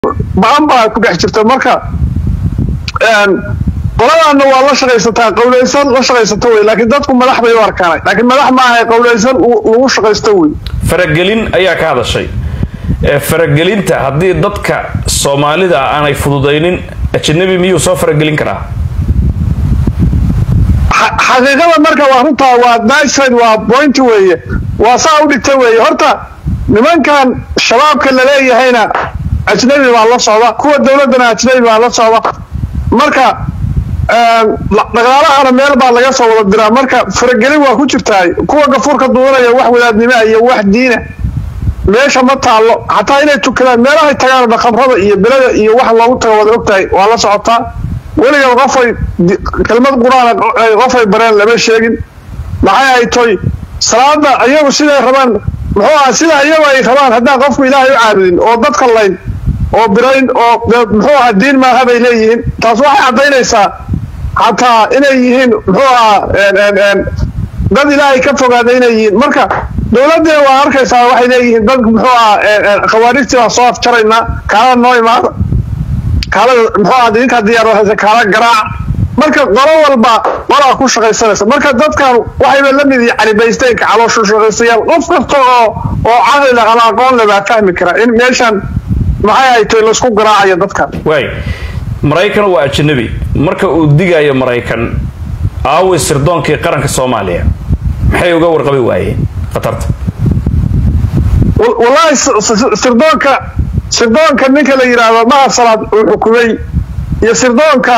baan baa ku dhex jirta marka qoladaana waa la shaqaysataa qowlaysan la shaqaysato wey laakiin dadku madax bay u arkaanay laakiin madax maaha qowlaysan lagu shaqaysto wey faragelin ayaa ka hadashay ee faragelinta haddii dadka soomaalida aanay fududaynin ajnabi miyuu soo faragelin karaa xaqiiqada marka waa runtaa waa niced waa point weeye waa saa u dhigta weeye horta nimankan shabaabka laleeyahayna ajnabi baa la socda kuwa dowladdana ajnabi baa la socda marka dhaqaalahana meel baa laga soo wada diraa marka faragelin waa ku jirtaa kuwa gafuurka duudanaya wax wadaadnima iyo wax diina meesha ma taallo xataa inay tukadaan meelahay tagaan dhaqabrada iyo belada iyo wax loogu tago wada ogtahay waa la socotaa weligan qofay kelmad qur-aan qofay bareen lama sheegin maxay ay toy salaada iyagu siday rabaan muxuu aha sida iyagu ay rabaan haddaan qofku ilaahay u caabudin oo dadka layn oo birayn oo muxuu aha diin maaha bay leeyihiin taas waxay caddaynaysaa xataa inay yihiin muxuu ahaa dad ilaahay ka fogaada inay yihiin marka dowladdiina waa arkaysaa waxay leeyihiin dad muxuu ahaa khawaarijtii baa soo afjaraynaa kaalada noo imaada kaalada muxuu ahaa idinkaa diyaar kaala garaac marka qolo walba qolaa ku shaqaysanaysa marka dadkan waxayba la mid yihiin calibaysteenka calooshu shaqaystayaal qof kasta oo oo caqli leh ama aqoon leh baa fahmi kara in meeshan maxay ay tahay laysku garaacayo dadkan waay maraykan waa ajnabi marka uu digayo maraykan aaway sirdoonkii qaranka soomaaliya maxay uga warqabi waayeen khatarta wallahi sirdoonka sirdoonka ninka la yidhaahdo mahad salaad uu xukumay iyo sirdoonka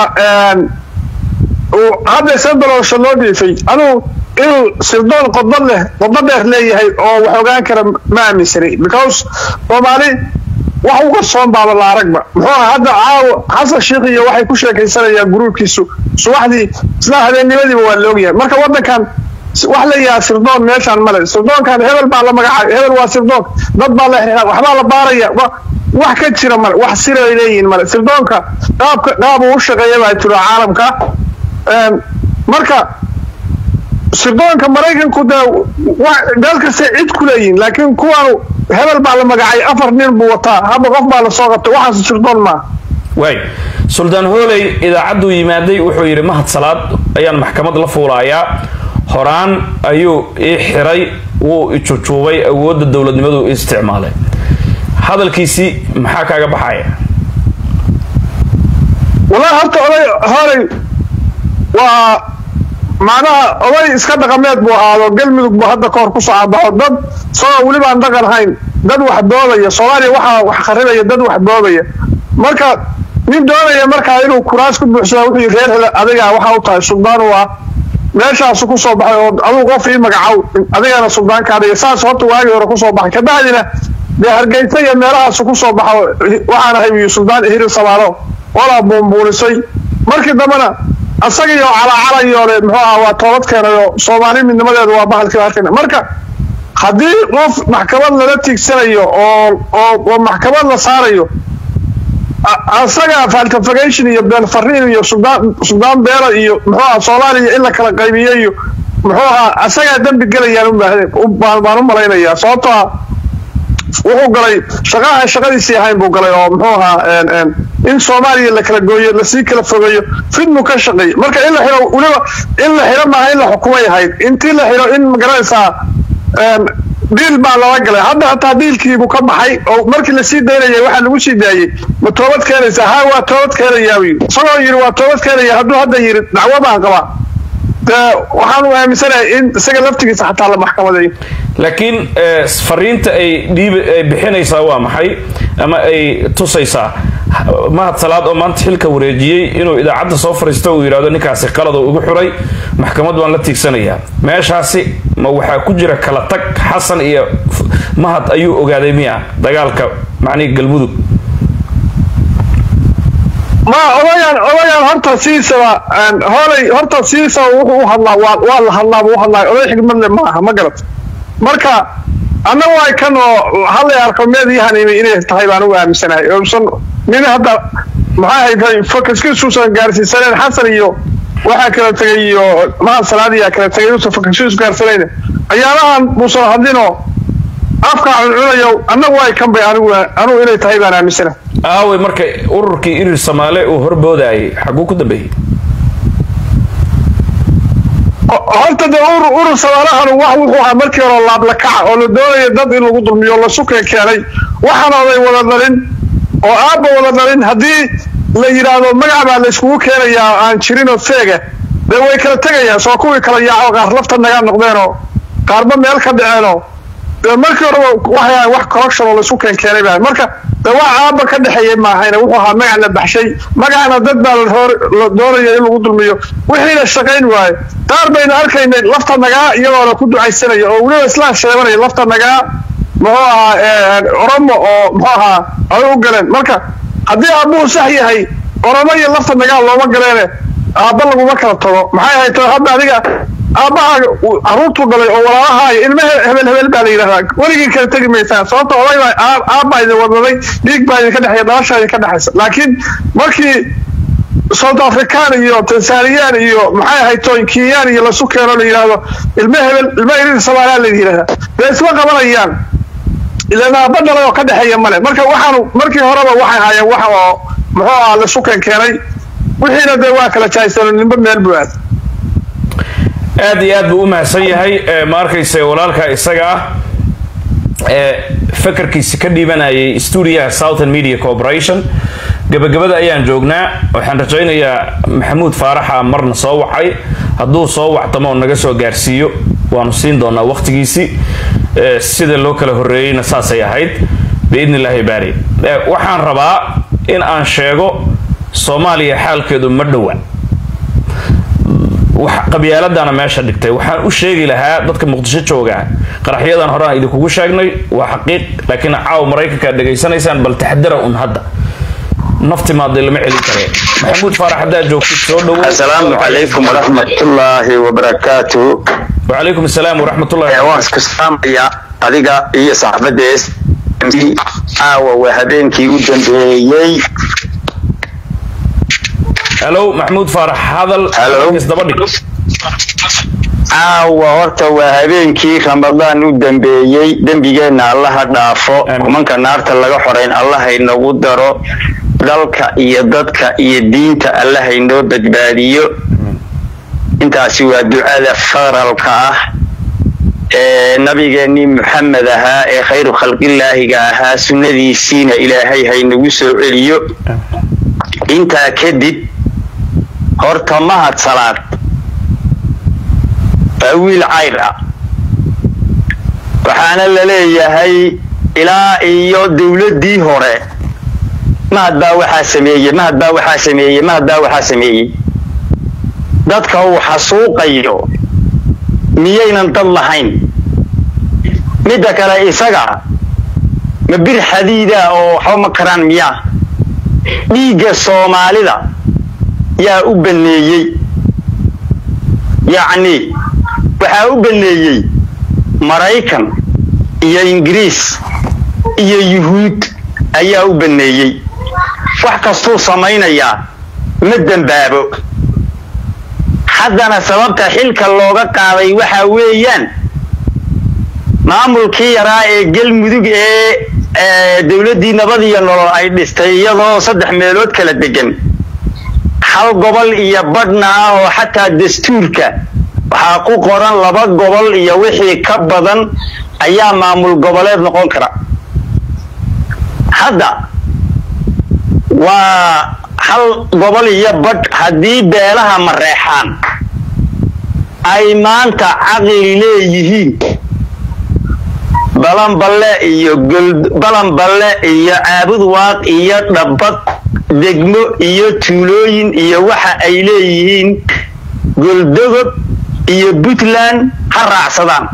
uu hadda sandaloosha loo dhiifay anugu inuu sirdoon qodba leh qodba dheer leeyahay oo wax ogaan kara ma aaminsanay because soomaali wax uga soon baaba la aragba muxuu aha hadda caawo xasan sheikh iyo waxay ku sheekaysanayaan gruubkiisu subaxdii isla habeennimadiiba waa la ogyahay marka waddankan wax la yahaa sirdoon meeshaan male sirdoonkan hebel baa la magacaabay hebel waa sirdoon dad baa la xiraa waxbaa la baaraya wax ka jira male wax siray leeyihiin male sirdoonka qaabka qaab uu u shaqeeya baa jiro caalamka marka sirdoonka maraykanku dee meel kastay cid ku leeyihiin laakiin kuwaanu hebel baa la magacay afar nin buu wataa hadda qof baa lasoo qabtay waxaas sirdoon maaha waay suldaan hooley idaacadduu yimaaday wuxuu yidhi mahad salaad ayaan maxkamad la fuulaayaa horaan ayuu ii xiray wuu ijujuubay awoodda dowladnimadu isticmaalay hadalkiisii maxaa kaaga baxaya wallahi horta oday horey waa macnaha oday iska dhaqameed buu ahaado galmudug buu hadda kahor kusoo cabaxo dad isagoo weli baan dhaqan hayn dad wax boobaya soomaaliya waxaa wax kharibaya dad wax boobaya marka nin doonaya markaa inuu kuraas ku buuxsada wuxuu reer hele adigaa waxaa u tahay suldaan u ah meeshaasu kusoo baxay oo aduu qof ii magacow adigana suldaankaadhiga saas horta waagii hore kusoo baxay kabacdina dee hargeysa iyo meelahaasu kusoo baxo waxaan ahay wiyu suldaan hiri samaalo olaa buunbuunisay markii dambena asagiyo calacalayoole muxuu aha waa toobad keenayo soomaali midnimadeedu waa bahalkii arkayna marka haddii qof maxkamad lala tiigsanayo oo oo oo maxkamad la saarayo asaga falcafagation iyo been fariin iyo suldaan suldaan beela iyo muxuu aha soomaaliya in la kala qaybiyo iyo muxuu ahaa asagaa dembi gelayaan baan u malaynayaa sababtoo ah wuxuu galay shaqaha shaqadiisii ahayn buu galay oo muxuu ahaa in soomaaliya la kala gooyo lasii kala fogeeyo fidmu ka shaqeey marka in la xiro weliba in la xiro maaha in la xukumay ahayd intii la xiro in magaranaysaa diil baa lala galay hadda hataa diilkiibuu ka baxay oo markii lasii daynayay waxaa lagu sii daayey ma toobad keenaysaa ha waa toobad keenayaa wy isagoo yidhi waa toobad keenaya hadduu hadda yidhi dacwo baan qabaa dee waxaan u aaminsanahay in isaga laftigiisa xataa la maxkamadeeyo laakiin fariinta ay dhiib ay bixinaysaa waa maxay ama ay tusaysaa mahad salaad oo maanta xilka wareejiyey inuu idaacadda soo fariisto uu yidhahdo ninkaasi qalad oo igu xuray maxkamad baan la tiigsanayaa meeshaasi ma waxaa ku jira kala tag xasan iyo mahad ayuu ogaaday miya dagaalka macnihii galmudug ma odayan odayan horta sidiisaba hoolay horta sidiisaba wuxuu u hadlaa waa waa la hadlaa buu u hadlaa oday xigmad le maaha ma garat marka anna waay kan oo hallay arko meediyahan imi inay tahay baan ugu aaminsanahay uusan nin hadda maxaa haytay fokaskiisuusan gaarsiisaneen xasan iyo waxaa kala tegay iyo mahad salaadiyaa kala tegay inuusan fokaskiisu gaarsanayna ayaalahan muusan hadlinoo afka cuncunayo annagu waay kan bay anigu anigu inay tahay baan aaminsanahay aaway marka ururkii irir soomaale uu horboodayay xaguu ku dambeeyey horta dee urur urur samaalahan wax wuxuu ahaa markii hore laablakaca oo la doonaya dad in lagu dulmiyo la sukeen keenay waxaana oday wada dhalin oo aabba wada dhalin haddii la yidhaahdo magac baa la iskugu keenayaa aan jirinoo feega dee way kala tegayaan soo kuwii kala yaaco qaar lafta nagaa noqdeenoo qaarba meel ka dhaceenoo dee markii horeba waxay ahayn wax corruption oo la isku keen keenay baa marka dee wax aabba ka dhexeeyay maahayna wuxuu ahaa magac la baxshay magacna dad baa la hor la doonaya in lagu dulmiyo wixiina shaqayn waaye qaar baynu arkaynay lafta nagaa iyagoona ku ducaysanaya oo weliba islaan sheebanaya lafta nagaa muxuu ahaa oromo oo muxuu ahaa ay u galeen marka haddii aabbuhu sax yahay oromo iyo lafta nagaa looma galeene aabba laguma kala tago maxay ahayd hadda adiga aabbahaaga caruurtuu dhalay oo walaalahaayo ilme hebel hebel baa la yidhahdaa weligii kala tegi maysaan sababta oday baa aabbaa idin wadaday dhiig baa idinka dhexeeya dhalashaa idinka dhexaysa laakiin markii south african iyo tansaniyaan iyo maxay ahayd toyn kenyaan iyo lasu keeno la yidhaahdo ilme hebel ilme irir soomaaliya la yidhahdaa dee isma qabanayaan ilaan aabba dhalay oo ka dhexeeya male marka waxaanu markii horeba waxay ahaayeen wax oo muxuu ahaa lasu keen keenay wixiina dee waa kala jahaysano ninba meel buu aad aad iyo aad buu u mahadsan yahay ma arkayse walaalka isaga ah ee fakarkiisi ka dhiibanayay stuudiyaha southern media corporation gabagabada ayaan joognaa waxaan rajaynayaa maxamuud faaraxa marna soo wacay hadduu soo wactamo oo naga soo gaarsiiyo waanu siin doonaa waqtigiisii sida loo kala horreeyeyna saasay ahayd biidni illaahi baari waxaan rabaa in aan sheego soomaaliya xaalkeedu ma dhowa qabyaaladana meesha dhigtay waxaan u sheegi lahaa dadka muqdisho jooga qaraxyadan horaan idinkugu sheegnay waa xaqiiq laakiin caaw maraykankaad dhegaysanaysaan bal taxdara un hadda nafti maaday lama celin kare maxamuud faarax haddaad joogtid soo dhowo asalaamu calaykum waraxmatullaahi wabarakaatu wacalaykum asalaam waraxmatullahi waan isku salaamaya adiga iyo saxaafadda s caawa waa habeenkii u dambeeyey halo maxamuud faarax hadal isdaba dhig caawa horta waa habeenkii ramadaan u dambeeyey dembigeenna allaha dhaafo kumanka naarta laga xorayn allahaynagu daro dalka iyo dadka iyo diinta allahaynoo badbaadiyo intaasi waa ducada faralka ah ee nabigeennii muxamed ahaa ee khayru khalqilaahiga ahaa sunnadiisiina ilaahay haynagu soo celiyo intaa kadib horta mahad salaad waa wiil cayr ah waxaana la leeyahay ilaa iyo dowladdii hore mahad baa waxaa sameeyey mahad baa waxaa sameeyey mahad baa waxaa sameeyey dadka uu xasuuqayo miyaynan dad lahayn midda kale isaga ma bir xadiida oo waxba ma karaan miyaa dhiigga soomaalida yaa u baneeyey yacni waxaa u baneeyey maraykan iyo ingiriis iyo yuhuud ayaa u baneeyey wax kastuu samaynayaa ma dembaabo haddana sababta xilka looga qaaday waxaa weeyaan maamulkii yaraa ee galmudug ee dowladdii nabad iyo nolol ay dhistay iyadoo saddex meelood kala degan hal gobol iyo badhna ah oo xataa dastuurka waxaa ku qoran laba gobol iyo wixii ka badan ayaa maamul goboleed noqon kara hadda waa hal gobol iyo badh haddii beelaha mareexaan ay maanta caqli leeyihiin balanballe iyo balanballe iyo caabud waaq iyo dhabbad degmo iyo tuulooyin iyo waxa ay leeyihiin goldogob iyo puntland ha raacsadaan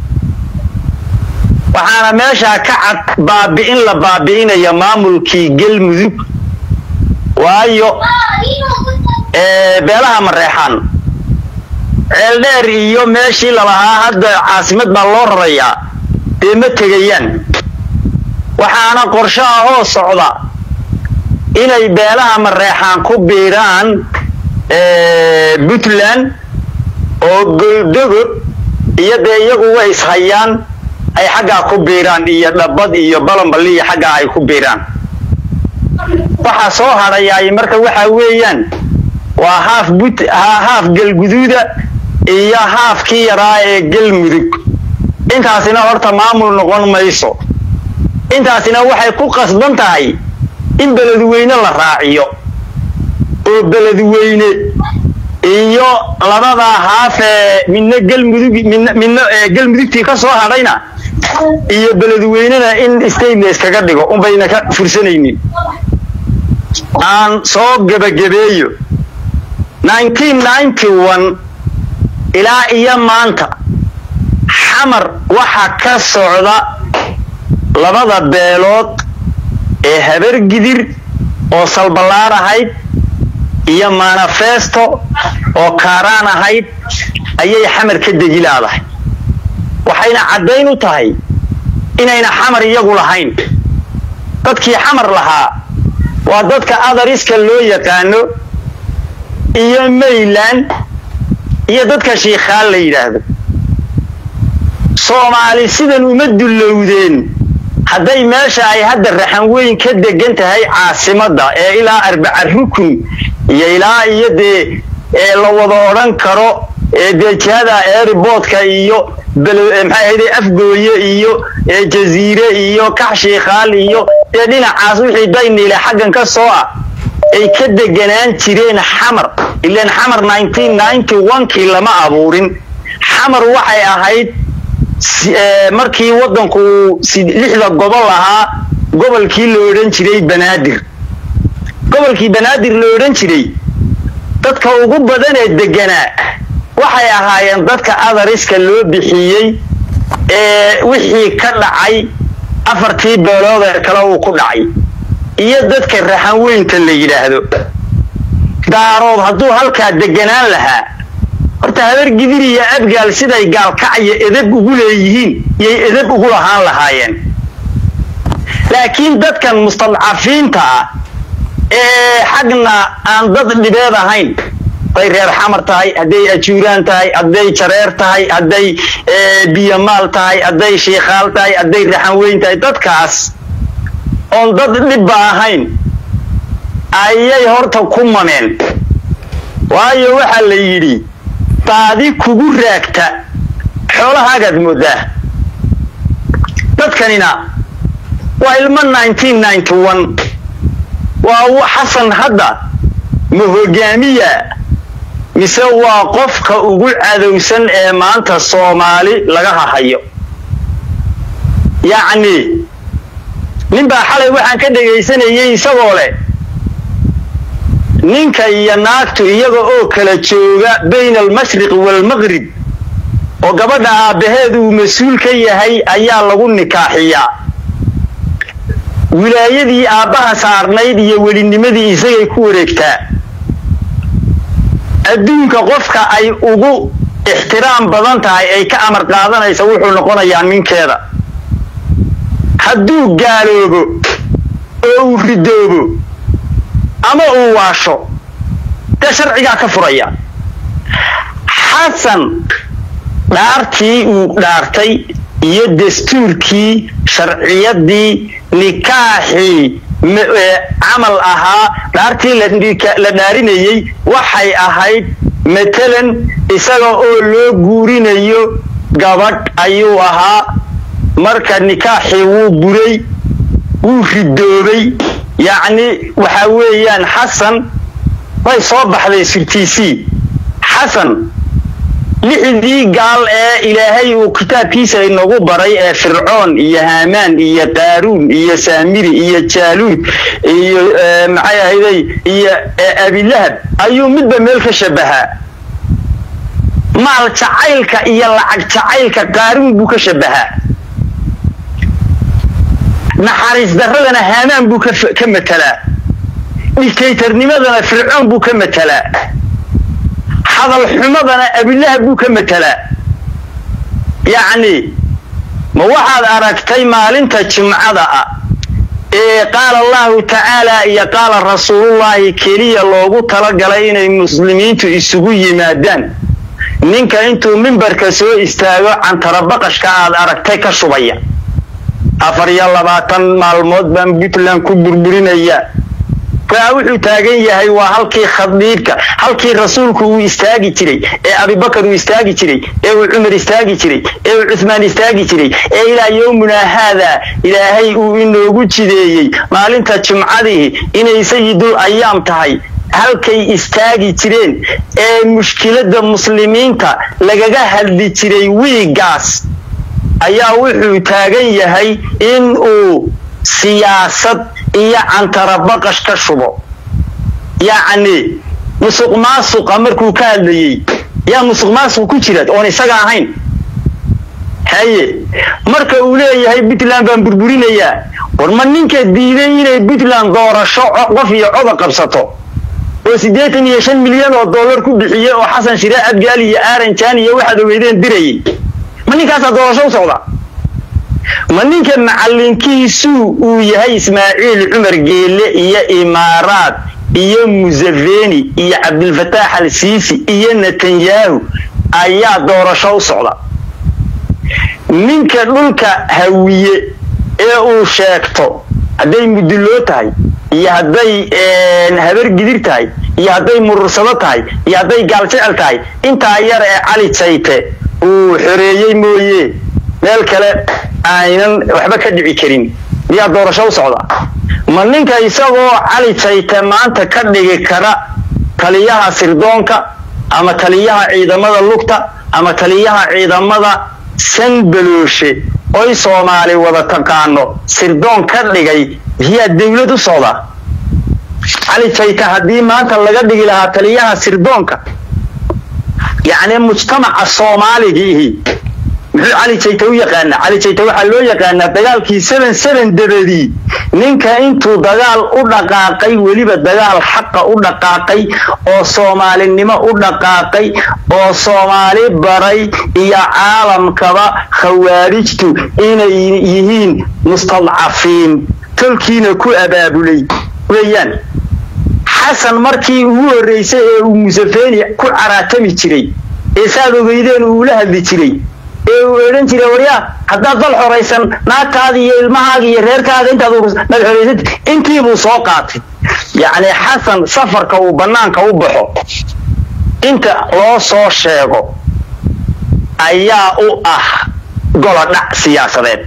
waxaana meeshaa ka cad baabi'in la baabi'inaya maamulkii galmudug waayo beelaha mareexaan ceeldheer iyo meeshii lalahaa hadda caasimad baa loo rarayaa dee ma tegayaan waxaana qorsho ah oo socda inay beelaha mareexaan ku biiraan puntland oo goldogob iyo dee iyagu way ishayaan ay xaggaa ku biiraan iyo dhabbad iyo balanballi iyo xaggaa ay ku biiraan waxa soo hadhayaay marka waxa weeyaan waa haaf but haaf galguduuda iyo haafkii yaraa ee galmudug intaasina horta maamul noqon mayso intaasina waxay ku qasban tahay in beledweyne la raaciyo oo beledweyne iyo labadaa haaf ee midna galmudug midna midna galmudugtii ka soo hadhayna iyo beledweynena in stateless kaga dhigo unbayna ka fursanaynin aan soo gebagabeeyo ilaa iyo maanta xamar waxa ka socda labada beelood ee habargidir oo salballaar ahayd iyo manifesto oo kaaraan ahayd ayay xamar ka degi laadahay waxayna caddayn u tahay inayna xamar iyagu lahayn dadkii xamar lahaa waa dadka adariska loo yaqaano iyo mayland iyo dadka shiikhaan la yidhaahdo soomaali sidan uma dullowdeen hadday meesha ay hadda raxan weyn ka degan tahay caasimadda ee ilaa arbaca rukun iyo ilaa iyo dee ee la wada odhan karo ee dee jihada airboodka iyo maxay ahayde afgooye iyo jaziire iyo kax shiikhaal iyo dee dhinacaas wixii dayniile xaggan ka soo ah ay ka deganaan jireen xamar ilaan xamar kii lama abuurin xamar waxay ahayd markii waddanku lixda gobol ahaa gobolkii la odhan jiray banaadir gobolkii banaadir la odhan jiray dadka ugu badan ee deganaa waxay ahaayeen dadka adariska loo bixiyey ee wixii ka dhacay afartii beelood ee kale uu ku dhacay iyo dadka raxan weynta la yidhaahdo daarood hadduu halkaa deganaan lahaa horta habar gidir iyo abgaal siday gaalkacyo edab ugu leeyihiin yay edab ugu lahaan lahaayeen laakiin dadkan mustadcafiinta ah ee xagna aan dad dhibeed ahayn hadday reer xamar tahay hadday ajuuraan tahay hadday jareer tahay hadday biyamaal tahay hadday shiikhaal tahay hadday raxan weyn tahay dadkaas oon dad dhibba ahayn ayay horta ku mameen waayo waxaa la yidhi baadi kugu raagta xoolahaagaad moodaa dadkanina waa ilmo waa xasan hadda ma hogaamiya mise waa qofka ugu cadowsan ee maanta soomaali laga hahayo yacni ninbaa xalay waxaan ka dhegaysanayay isagoo leh ninka iyo naagtu iyaga oo kala jooga bayna almashriqi waalmaqrib oo gabadha aabbaheed uu mas-uul ka yahay ayaa lagu nikaaxiyaa wilaayadii aabbaha saarnayd iyo welinimadii isagay ku wareegtaa adduunka qofka ay ugu ixtiraam badan tahay ay ka amar qaadanaysa wuxuu noqonayaa ninkeeda hadduu gaaloobo oo uu ridoobo ama uu waasho dee sharcigaa ka furaya xasan dhaartii uu dhaartay iyo dastuurkii sharciyadii nikaaxii camal ahaa dhaartii la dhaarinayey waxay ahayd matalan isaga oo loo guurinayo gabadh ayuu ahaa marka nikaaxii wuu buray wuu ridoobay yacni waxa weeyaan xasan way soo baxday sirtiisii xasan lixdii gaal ee ilaahay uu kitaabkiisa inagu baray ee fircoon iyo haamaan iyo qaaruun iyo saamiri iyo jaaluud iyo maxay ahayday iyo abilahab ayuu midba meel ka shabahaa maal jacaylka iyo lacag jacaylka qaaruun buu ka shabahaa naxariis daradana haamaan buu ka matelaa dictatornimadana fircoon buu ka matelaa hadal xumadana abilahab buu ka matelaa yacni ma waxaad aragtay maalinta jimcada ah ee qaala allahu tacaala iyo qaala rasuulullaahi keliya loogu talagalay inay muslimiintu isugu yimaadaan ninka intuu mimbarka soo istaago cantarabaqashka aad aragtay ka shubaya afar iyo labaatan maalmood baan puntland ku burburinaya wuxuu taagan yahay waa halkii khadiibka halkii rasuulku uu istaagi jiray ee abibakar uu istaagi jiray ee uu cumar istaagi jiray ee uu cuthmaan istaagi jiray ee ilaa yowmunaa haadaa ilaahay uu inoogu jideeyey maalinta jumcadii inay sayidul ayaam tahay halkay istaagi jireen ee mushkiladda muslimiinta lagaga hadli jiray wiigaas ayaa wuxuu taagan yahay in uu siyaasad iyo cantarabaqash ka shubo yacni musuq maasuqa markuu ka hadlayey yaa musuq maasuq ku jira oon isaga ahayn haye marka uu leeyahay puntland baan burburinayaa war ma ninka diiday inay puntland doorasho qof iyo coda qabsato oo siddeetan iyo shan milyan oo dollar ku bixiyey oo xasan shire abgaal iyo aaranjaan iyo waxaad ogeydeen dirayay ma ninkaasaa doorasho u socda ma ninka macallinkiisuu uu yahay ismaaciil cumar geelle iyo imaaraad iyo museveni iyo cabdilfataax al siisi iyo netanyahu ayaa doorasho u socda ninka dhulka hawiye ee uu sheegto hadday muduloo tahay iyo hadday habar gidir tahay iyo hadday murursado tahay iyo hadday gaaljecel tahay intaa yar ee cali jayte uu xoreeyey mooye meel kale aynan waxba ka dhici karin miyaa doorasho u socda ma ninka isagoo cali jayte maanta ka dhigi kara taliyaha sirdoonka ama taliyaha ciidamada lugta ama taliyaha ciidamada sanbalooshe oy soomaali wada taqaano sirdoon ka dhigay miyaa dawlad u socda cali jayte haddii maanta laga dhigi lahaa taliyaha sirdoonka yacni mujtamaca soomaaligiihi muxuu cali jayte u yaqaanaa cali jayte waxaa loo yaqaanaa dagaalkii seven seven dabadii ninka intuu dagaal u dhaqaaqay weliba dagaal xaqa u dhaqaaqay oo soomaalinimo u dhaqaaqay oo soomaali baray iyo caalamkaba khawaarijtu inay yihiin mustadcafiin tolkiina ku abaabulay weeyaan xasan markii ugu horreysay ee uu museveni ku caraatami jiray ee saad ogeydeen uula hadli jiray ee uu odhan jiray waryaa haddaad dal xoraysan naagtaada iyo ilmahaaga iyo reerkaaga intaad nag xoraysad intiibuu soo qaatay yacni xasan safarka uu bannaanka u baxo inta loo soo sheego ayaa u ah golodhac siyaasadeed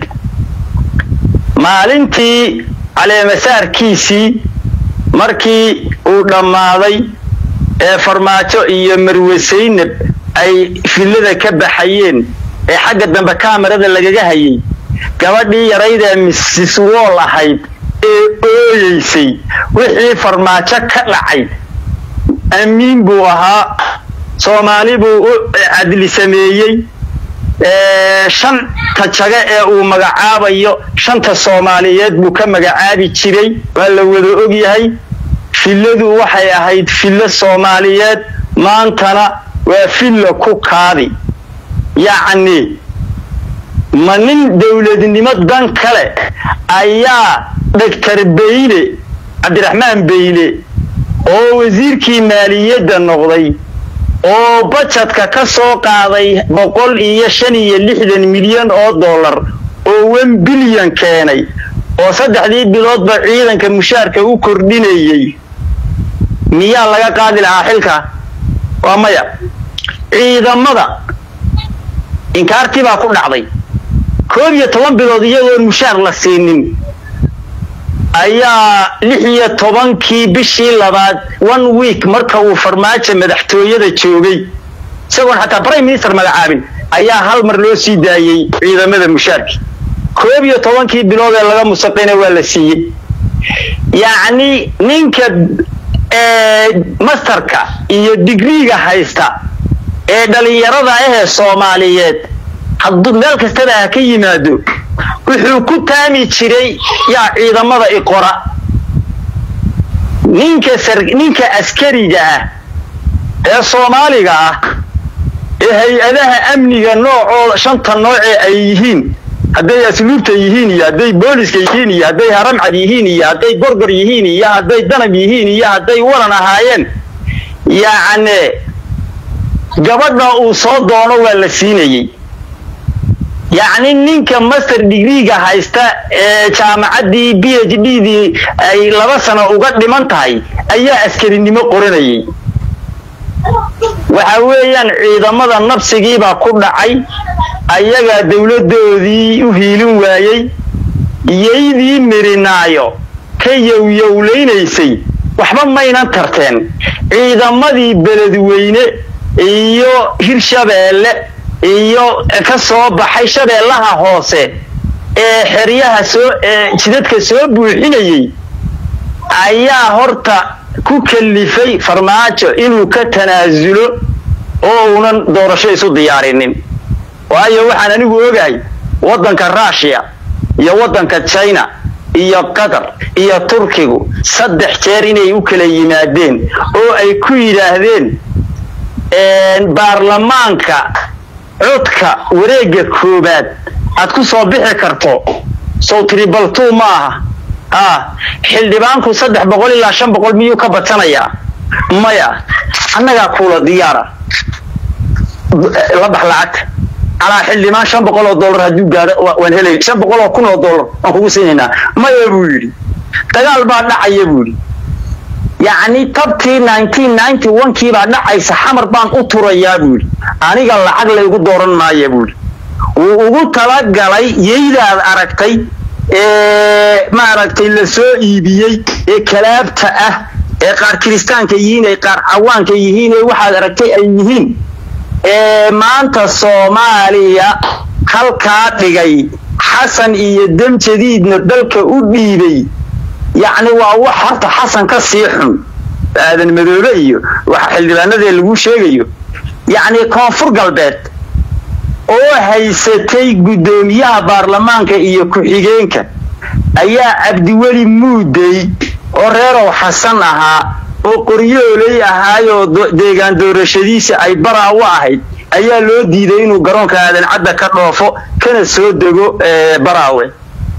maalintii caleemasaarkiisii markii uu dhammaaday ee farmaajo iyo marwe saynab ay fillada ka baxayeen ee xagga dambe kaamarada lagaga hayay gabadhii yaraydee misis wool ahayd ee ooyeysay wixii farmaajo ka dhacay amiin buu ahaa soomaali buu u cadli sameeyey shanta jago ee uu magacaabayo shanta soomaaliyeed buu ka magacaabi jiray waa la wada ogyahay filladu waxay ahayd fillo soomaaliyeed maantana waa filla ku kaadi yacni ma nin dowladnimo dan kale ayaa doctor beyle cabdiraxmaan beyle oo wasiirkii maaliyadda noqday oo bajadka ka soo qaaday boqol iyo shan iyo lixdan milyan oo dollar oo wan bilyan keenay oo saddexdii biloodba ciidanka mushaarka u kordhinayey miyaa laga qaadi lahaa xilka waa maya ciidamada inkaartii baa ku dhacday koob iyo toban bilood iyagoon mushaar la siinin ayaa lix iyo tobankii bishii labaad one week marka uu farmaajo madaxtooyada joogay isagoon xataa prime minister magacaabin ayaa hal mar loo sii daayey ciidamada mushaarkii koob iyo tobankii bilood ee laga musaqayna waa la siiyey yacni ninka masterka iyo digriiga haysta ee dhalinyarada ahee soomaaliyeed hadduu meel kastaba ha ka yimaado wuxuu ku taami jiray yaa ciidamada iqora ninka ninka askariga ah ee soomaaliga ah ee hay-adaha amniga noocooda shanta noocee ay yihiin hadday asluubta yihiin iyo hadday booliska yihiin iyo hadday haramcad yihiin iyo hadday gorgor yihiin iyo hadday danab yihiin iyo hadday walan ahaayeen yacne gabadha uu soo doono waa la siinayey yacni ninka master degreega haysta ee jaamacaddii b h d dii ay laba sano uga dhiman tahay ayaa askarinimo qoranayay waxa weeyaan ciidamada nabsigiibaa ku dhacay ayagaa dowladdoodii u hiilin waayey iyaydii mirinaayo ka yowyowlaynaysay waxba maynan tarteen ciidamadii beledweyne iyo hirshabeelle iyo ka soo baxay shabeellaha hoose ee xeryaha soo ee jidadka soo buuxinayay ayaa horta ku kalifay farmaajo inuu ka tanaasulo oo uunan doorasho isu diyaarinin waayo waxaan anigu ogahay waddanka ruushiya iyo waddanka china iyo qatar iyo turkigu saddex jeer inay u kala yimaadeen oo ay ku yidhaahdeen baarlamaanka codka wareegga koobaad aad ku soo bixi karto sow tribal two ma aha ah xildhibaanku saddex boqol ilaa shan boqol miyuu ka badsanayaa maya annagaa kuula diyaara la bax lacagta calaa xildhibaan shan boqol oo dollar hadduu gaadho waan helay shan boqol oo kun oo dollar waan kugu siinaynaa maya buu yidhi dagaal baa dhacaya buu yidhi yacni tabtii nineteen ninety one kii baa dhacaysa xamar baan u turayaa buu yidhi aniga lacag laygu dooran maaya buu yidhi wuu ugu talagalay yaydaad aragtay ee maaragtay la soo iibiyey ee kalaabta ah ee qaar kiristaanka yihiin ay qaar cawaanka yihiin ee waxaad aragtay ay yihiin ee maanta soomaaliya halkaa dhigay xasan iyo demjadiidna dalka u dhiibay yacni waa wax horta xasan ka sii xun aadan madoobe iyo waxa xildhibaanadee lagu sheegayo yacni koonfur galbeed oo haysatay guddoomiyaha baarlamaanka iyo ku-xigeenka ayaa cabdiweli muudey oo reerow xasan ahaa oo qoryooley ahaayoo deegaan doorashadiisa ay baraa u ahayd ayaa loo diiday inuu garoonka aadan cadda ka dhoofo kana soo dego baraawe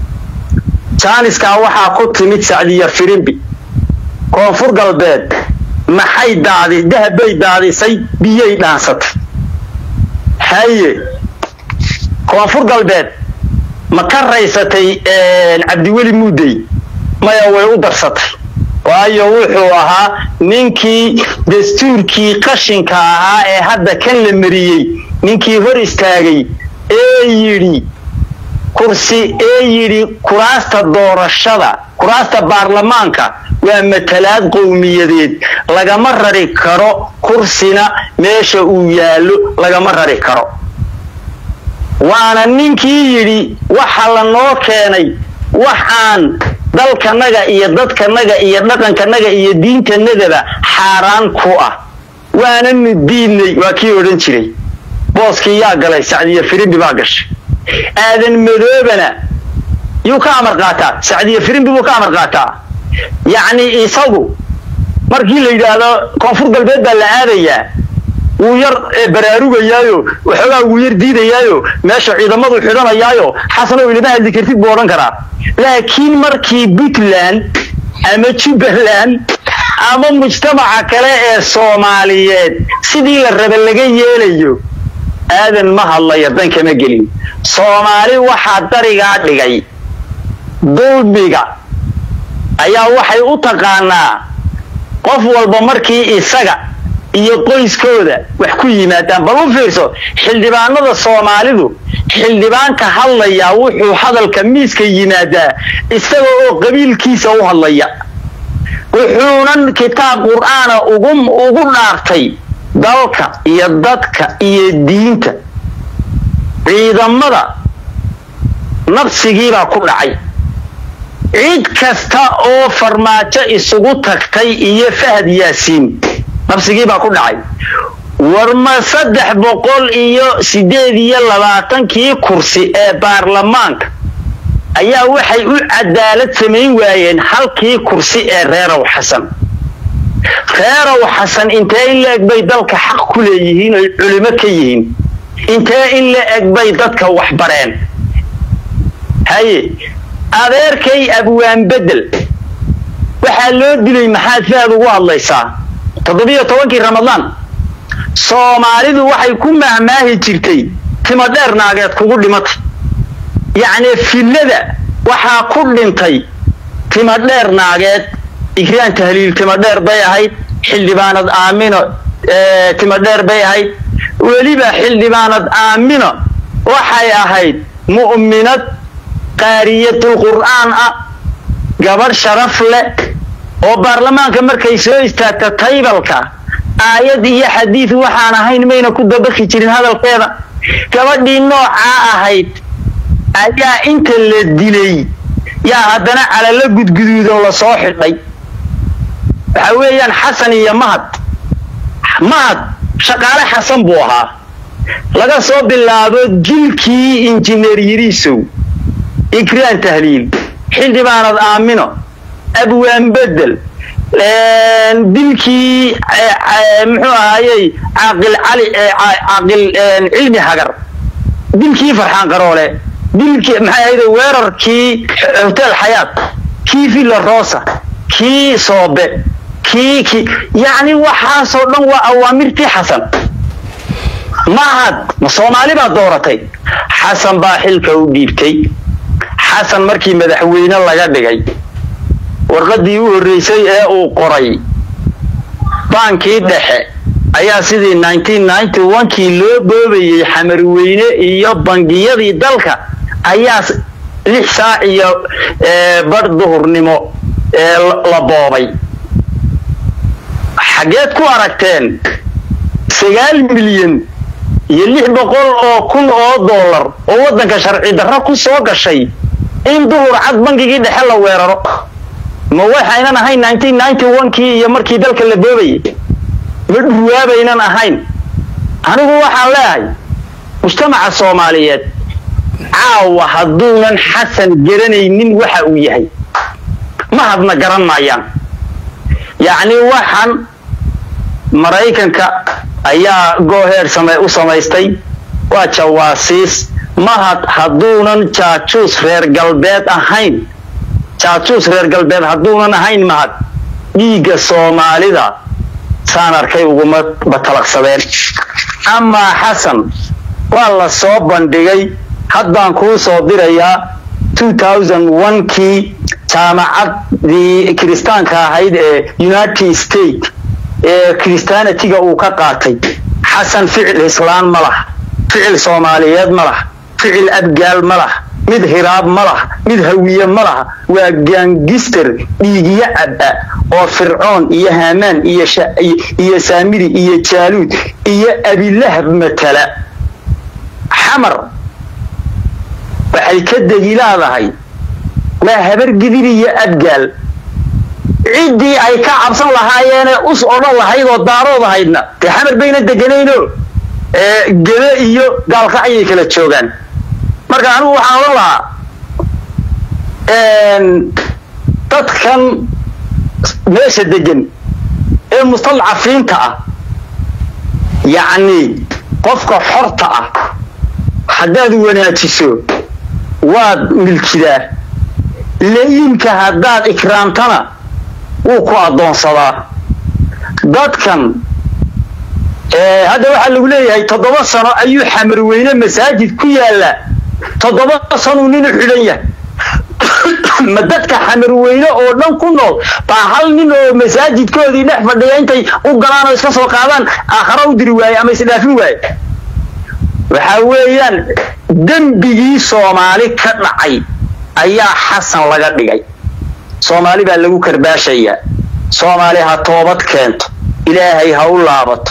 jaaniskaa waxaa ku timid sacdiya firimbi koonfur galbeed maxay daadi dahabbay daadisay biyay dhaansatay haye koonfur galbeed ma ka raysatay cabdiweli muudey maya way u darsatay waayo wuxuu ahaa ninkii dastuurkii qashinka ahaa ee hadda kan la mariyey ninkii hor istaagay ee yidhi kursi ee yidhi kuraasta doorashada kuraasta baarlamaanka waa matalaad qowmiyadeed lagama rari karo kursina meesha uu yaallo lagama rari karo waana ninkii yidhi waxa la noo keenay waxaan dalkanaga iyo dadkanaga iyo dhaqankanaga iyo diintanadaba xaaraan ku ah waananu diidnay waa kii odhan jiray booskii yaa galay sacdiya firimbi baa gashay aadan madoobana yuu ka amar qaataa sacdiya firimbi buu ka amar qaataa yacni isagu markii la yidhaahdo koonfur galbeed baa la aadayaa wuu yar baraarugayaayo waxoogaa wuu yar diidayaayo meesha ciidamadu xidhanayaayo xasanow ilama hadli kartid buu odhan karaa laakiin markii puntland ama jubbaland ama mujtamaca kale ee soomaaliyeed sidii la raba laga yeelayo aadan ma hadlaya dan kama gelin soomaali waxaa darigaa dhigay dulmiga ayaa waxay u taqaanaa qof walba markii isaga iyo qoyskooda wax ku yimaadaan bal u fiirso xildhibaanada soomaalidu xildhibaanka hadlayaa wuxuu hadalka miiska yimaadaa isaga oo qabiilkiisa u hadlaya wuxuunan kitaab qur'aana ugu ugu dhaartay dalka iyo dadka iyo diinta ciidamada nabsigiibaa ku dhacay cid kasta oo farmaajo isugu tagtay iyo fahad yaasiin nabsigiibaa ku dhacay warma saddex boqol iyo siddeed iyo labaatankii kursi ee baarlamaanka ayaa waxay u cadaalad samayn waayeen halkii kursi ee reerow xasan reerow xasan intee in la eg bay dalka xaq ku leeyihiin oy culimo ka yihiin intee in la eg bay dadka waxbareen haye adeerkay abwaan bedel waxaa loo dilay maxaad fahad ugu hadlaysaa toddobiyo tobankii ramadaan soomaalidu waxay ku mahmaahi jirtay timo dheer naageed kugu dhimatay yacni fillada waxaa ku dhintay timadheer naageed igraan tahliil timadheer bay ahayd xildhibaanad aamino timadheer bay ahayd weliba xildhibaanad aamino waxay ahayd mu'minad qaariyatul qur'aan ah gabadh sharaf leh oo baarlamaanka markay soo istaagta taybalka aayad iyo xadiid waxaan ahayn mayna ku dabaqi jirin hadalkeeda gabadhii noocaa ahayd ayaa inta la dilay yaa haddana calalo gudguduudan la soo xidhay waxa weeyaan xasan iyo mahad mahad shaqaale xasan buu ahaa laga soo bilaabo jilkii injineer yiriisow ikraan tahliil xildhibaanad aamino abwaan bedel dilkii muxuu ahayey caaqil cali caaqil cilmi hagar dilkii farxaan qaroole dilkii maxay ahayd weerarkii hotel xayaat kii villa rosa kii soobe kii kii yacni waxaasoo dhan waa awaamirtii xasan mahad ma soomaali baa dooratay xasan baa xilka u dhiibtay xasan markii madaxweyne laga dhigay warqaddii u horreysay ee uu qoray baankii dhexe ayaa sidii kii loo boobayey xamarweyne iyo bangiyadii dalka ayaa lix saac iyo badh duhurnimo la boobay xaggeed ku aragteen sagaal milyan iyo lix boqol oo kun oo dollar oo waddanka sharci darro ku soo gashay in duhur cad bangigii dhexe la weeraro ma waxaynan ahayn kii iyo markii dalka la boobayay ma dhurwaabaynan ahayn anigu waxaan leeyahay mujtamaca soomaaliyeed caawa hadduunan xasan garanaynin waxa uu yahay ma hadna garan maayaan yacni waxaan maraykanka ayaa gooheer u samaystay waa jawaasiis mahad hadduunan jaajuus reer galbeed ahayn jaajuus reer galbeed hadduunan ahayn mahad dhiigga soomaalida saan arkay uguma batalaqsadeen amaa xasan waa la soo bandhigay haddaan kuu soo dirayaa kii jaamacaddii kiristaanka ahayd ee united state ee christianitiga uu ka qaatay xasan ficil islaan ma lah ficil soomaaliyeed ma lah ficil abgaal ma lah mid hiraab ma laha mid hawiye ma laha waa gaangister dhiigiyo caba oo fircoon iyo hamaan iyo saamiri iyo jaaluud iyo abilahab matala xamar waxay ka degi leedahay waa habar gidir iyo abgaal ciddii ay ka cabsan lahaayeene us odhan lahayd oo daarood ahaydna dee xamar bayna deganayno gele iyo gaalka ayay kala joogaan marka anigu waxaan odhan lahaa dadkan meesha degan ee mustadcafiinta ah yacni qofka xorta ah haddaad wanaajiso waad milkidaa la-iimka haddaad ikraamtana wuu ku addoonsadaa dadkan hadda waxaa lagu leeyahay toddoba sano ayuu xamarweyne masaajid ku yaalla toddoba sanuu ninu xidhan yahay ma dadka xamarweyne oo dhan ku nool baa hal nin oo masaajidkoodii dhex fadhiya intay u galaan oo iska soo qaadaan aakhara u diri waaye ama isdhaafin waaye waxaa weeyaan dembigii soomaali ka dhacay ayaa xasan laga dhigay soomaali baa lagu karbaashayaa soomaali ha toobad keento ilaahay ha u laabato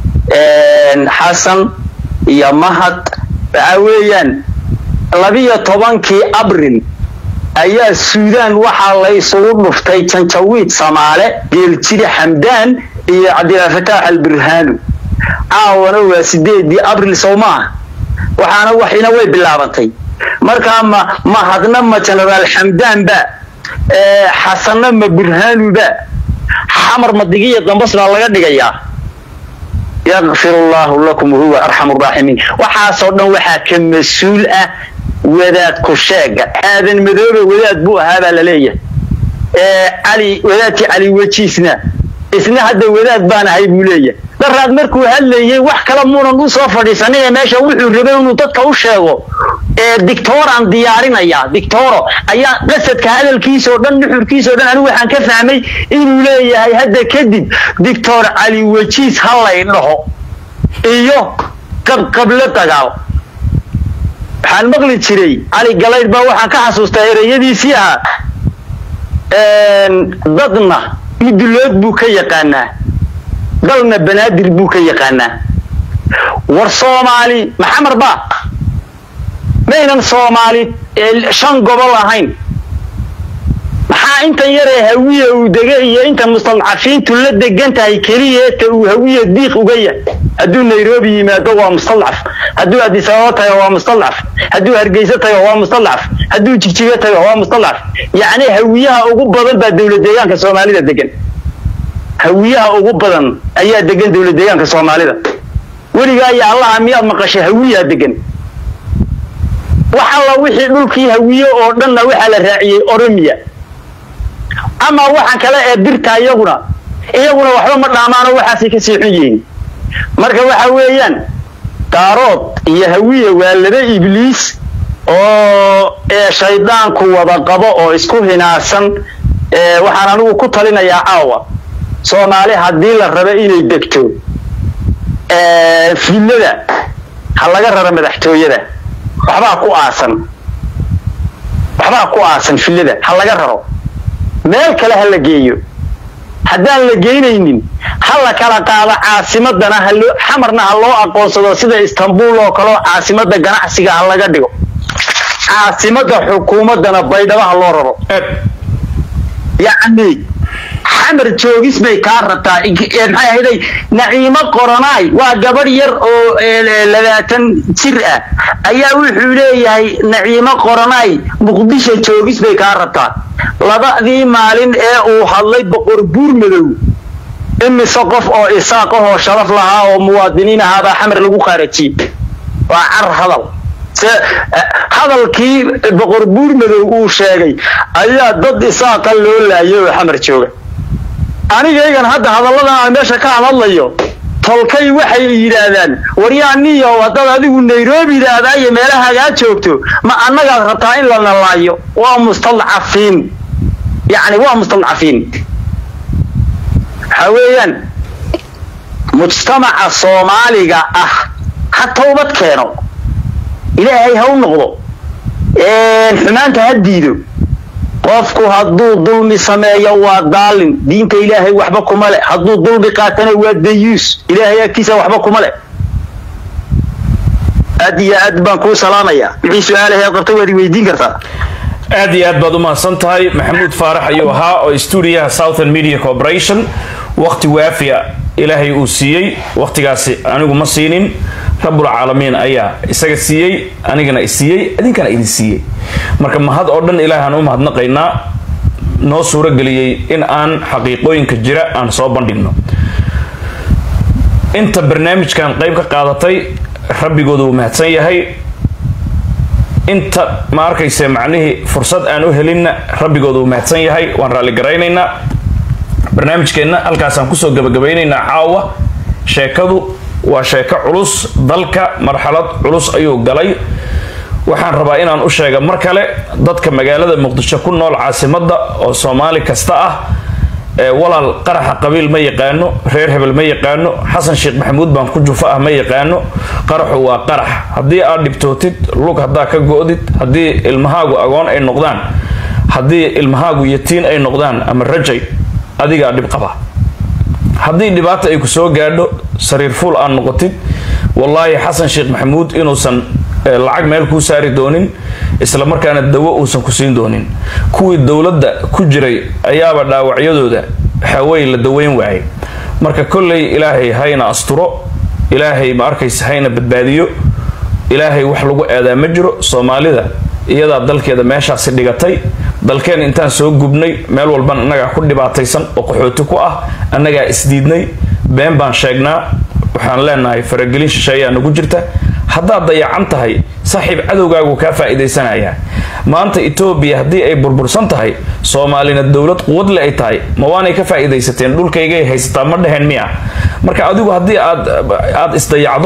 xasan iyo mahad waxaa weeyaan labiyo tobankii abril ayaa suudaan waxaa la isugu dhuftay janjawiid samaale geeljiri xamdaan iyo cabdilfataax alburhaanu caawana waa sideedii abril sow maaha waxaana waxina way bilaabantay markaa ma mahadna ma genaraal xamdaan ba xasanna ma burhaanu ba xamar madigiya dambas baa laga dhigayaa yakfir allahu lakum wahuwa arxamu raaximiin waxaasoo dhan waxaa ka mas-uul ah wadaad ku sheega aadan madoobe wadaad buu ahaa baa la leeyahay cali wadaadkii cali wejiisna isna hadda wadaad baan ahay buu leeyahay daraad markuu hadlayey wax kale muunan u soo fadhiisanin ee meesha wuxuu rabay inuu dadka u sheego dictoraan diyaarinaya dictoro ayaa qasadka hadalkiisa oo dhan nuxurkiisa o dhan anigu waxaan ka fahmay inuu leeyahay hadda kadib dictor cali wajiis ha lay dhaho iyo qabqablo dagaal waxaan maqli jiray cali galayd baa waxaan ka xasuustaa ereyadiisii ahaa dadna mudulood buu ka yaqaanaa dalna banaadir buu ka yaqaanaa war soomaali maxamar ba maynan soomaali shan gobol ahayn maxaa intan yaree hawiya uu dega iyo intan mustadcafiintu la degan tahay keliyeeta uu hawiya diiq uga yahay hadduu nairobi yimaado waa mustadcaf hadduu adisababa tago waa mustadcaf hadduu hargeysa tago waa mustadcaf hadduu jigjigo tago waa mustadcaf yacni hawiyaha ugu badan baa dowlad deegaanka soomaalida degan hawiyaha ugu badan ayaa degan dowlad deegaanka soomaalida weligaa iyo allaha miyaad maqashay hawiyaa degan wax alla wixii dhulkii hawiye oo dhanna waxaa la raaciyey oromiya ama waxaan kale ee birta iyaguna iyaguna waxba ma dhaamaano waxaasay ka sii xun yihiin marka waxa weeyaan daarood iyo hawiye waa laba ibliis oo shaydaanku wada qabo oo isku hinaasan waxaan anigu ku talinayaa caawa soomaali haddii la rabo inay degto fillada ha laga raro madaxtooyada waxbaa ku aasan waxbaa ku aasan fillada ha laga raro meel kale ha la geeyo haddaan la geynaynin ha la kala qaado caasimadana haloo xamarna ha loo aqoonsado sida istanbul oo kaleo caasimada ganacsiga ha laga dhigo caasimada xukuumadana baydhabo ha loo raro yacni xamar joogis bay kaa rabtaa maxay ahayday naciimo qoranaay waa gabadh yar oo labaatan jir ah ayaa wuxuu leeyahay naciimo qoranaay muqdisho joogis bay kaa rabtaa labadii maalin ee uu hadlay boqor buur madow imise qof oo isaaqahoo sharaf lahaa oo muwaadiniin ahaabaa xamar lagu qaarajiyey waa car hadal se hadalkii boqor buur madow uu sheegay ayaa dad isaaqa loo laayay oo xamar jooga anigaygan hadda hadalladan aan meesha ka hadlayo tolkay waxay yidhaahdaan waryaaniyo haddaad adigu nairobi yidhaahdaa iyo meelahagaa joogto ma annagaad rabtaa in la nalaayo waa mustadcafiin yacni waa mustadcafiin waxaa weeyaan mujtamaca soomaaliga ah ha towbad keeno ilaahay ha u noqdo xumaanta ha diido qofku hadduu dulmi sameeyo waa daalin diinta ilaahay waxba kuma leh hadduu dulmi qaatana waa dayuus ilaahay agtiisa waxba kuma leh aad iyo aad baan kuu salaamayaa wixii su-aalaheed qabta waad i weydiin kartaa aad iyo aad baad u mahadsan tahay maxamuud faarax ayuu ahaa oo stuudiyaha southern media corporation waqti waafiya ilaahay uu siiyey waqtigaasi anigu ma siinin rabbulcaalamiin ayaa isaga siiyey anigana isiiyey idinkana idin siiyey marka mahad oo dhan ilaahaan u mahadnaqaynaa noo suurageliyey in aan xaqiiqooyinka jira aan soo bandhigno inta barnaamijkan qayb ka qaadatay rabbigooda wuu mahadsan yahay inta ma arkayse macnihii fursad aan u helinna rabbigooda wuu mahadsan yahay waan raalligaraynaynaa barnaamijkeenna halkaasaan kusoo gabagabaynaynaa caawa sheekadu waa sheeko culus dalka marxalad culus ayuu galay waxaan rabaa inaan u sheega mar kale dadka magaalada muqdisho ku nool caasimadda oo soomaali kasta ah ee walaal qaraxa qabiil ma yaqaano reer hebel ma yaqaano xasan sheekh maxamuud baan ku jufo ah ma yaqaano qaraxu waa qarax haddii aad dhibtootid lug haddaa ka go-did haddii ilmahaagu agoon ay noqdaan haddii ilmahaagu yatiin ay noqdaan ama rajay adigaa dhib qaba haddii dhibaata ay ku soo gaadho sariir fuul aad noqotid wallaahi xasan sheekh maxamuud inuusan lacag meel kuu saari doonin isla markaana dawo uusan ku siin doonin kuwii dowladda ku jiray ayaaba dhaawacyadooda waxaaweye la daweyn waayay marka kolley ilaahay hayna asturo ilaahay ma arkaysa hayna badbaadiyo ilaahay wax lagu aadaa ma jiro soomaalida iyadaa dalkeeda meeshaasi dhigatay dalkeen intaan soo gubnay meel walban annagaa ku dhibaataysan oo qaxooti ku ah annagaa isdiidnay been baan sheegnaa waxaan leenahay faragelin shisheeyaa nagu jirta haddaad dayacan tahay saaxiib cadowgaagu kaa faa'iidaysanayaa maanta etoobiya haddii ay burbursan tahay soomaalina dowlad quwadle ay tahay ma waanay ka faa'iidaysateen dhulkaygay haysataa ma dheheen miya marka adigu haddii aad aad isdayacdo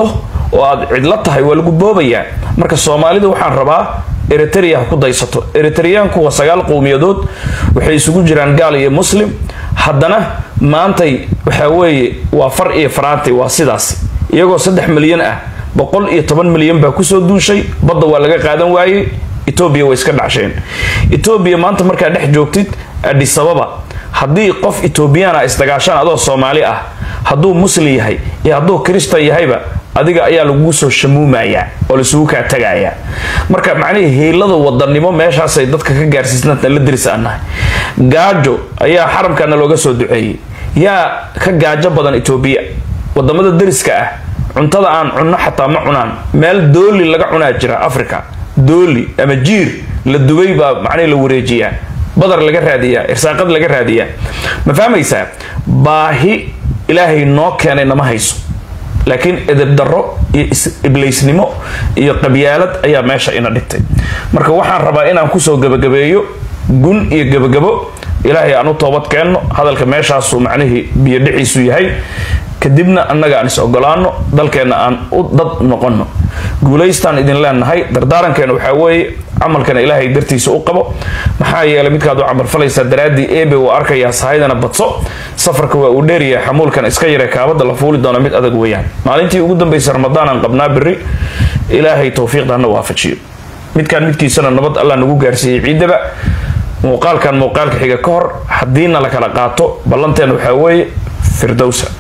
oo aad cidlo tahay waa lagu boobayaa marka soomaalida waxaan rabaa eritrea ha ku daysato eritreyaanku waa sagaal qowmiyadood waxay isugu jiraan gaal iyo muslim haddana maantay waxaa weeye waa far iyo faraantay waa sidaas iyagoo saddex milyan ah boqol iyo toban milyan baa kusoo duushay badda waa laga qaadan waayey etoobiya way iska dhacsheen etoobiya maanta markaa dhex joogtid adhisababa haddii qof etoobiyana isdagaashaan adoo soomaali ah hadduu muslim yahay iyo hadduu kristan yahayba adiga ayaa lagugu soo shamuumayaa oo laisugu kaa tagayaa marka macnihii hiilada wadanimo meeshaasay dadka ka gaarsiisnanta la diris aan nahay gaajo ayaa xaramkana looga soo duceeyey yaa ka gaajo badan etoobiya wadamada deriska ah cuntada aan cunno xataa ma cunaan meel dooli laga cunaa jira africa dooli ama jiir la dubay baa macnihi la wareejiyaa badar laga raadiyaa irsaaqad laga raadiyaa ma fahmaysaa baahi ilaahay noo keenay nama hayso laakiin edeb darro iyo ibliysnimo iyo qabyaalad ayaa meesha ina dhigtay marka waxaan rabaa inaan kusoo gebagabeeyo gun iyo gebagabo ilaahay aan u toobad keenno hadalka meeshaasuu macnihii biyo dhiciisu yahay kadibna annaga aan is ogolaano dalkeenna aan u dad noqonno guulaystaan idin leenahay dardaarankeena waxaa weeye camalkana ilaahay dartiisa u qabo maxaa yeelay midkaad u camalfalaysaa daraaddii ebe uu arkayaa sahaydana badso safarka waa uu dheeryahay xamuulkan iska yare kaabada la fuuli doona mid adag weeyaan maalintii ugu dambaysa ramadaan aan qabnaa beri ilaahay towfiiqda hana waafajiyo midkaan midkiisana nabad allah nagu gaarsiiyey ciidaba muuqaalkan muuqaalka xiga ka hor haddiina la kala qaato ballanteena waxaa weeye firdowsa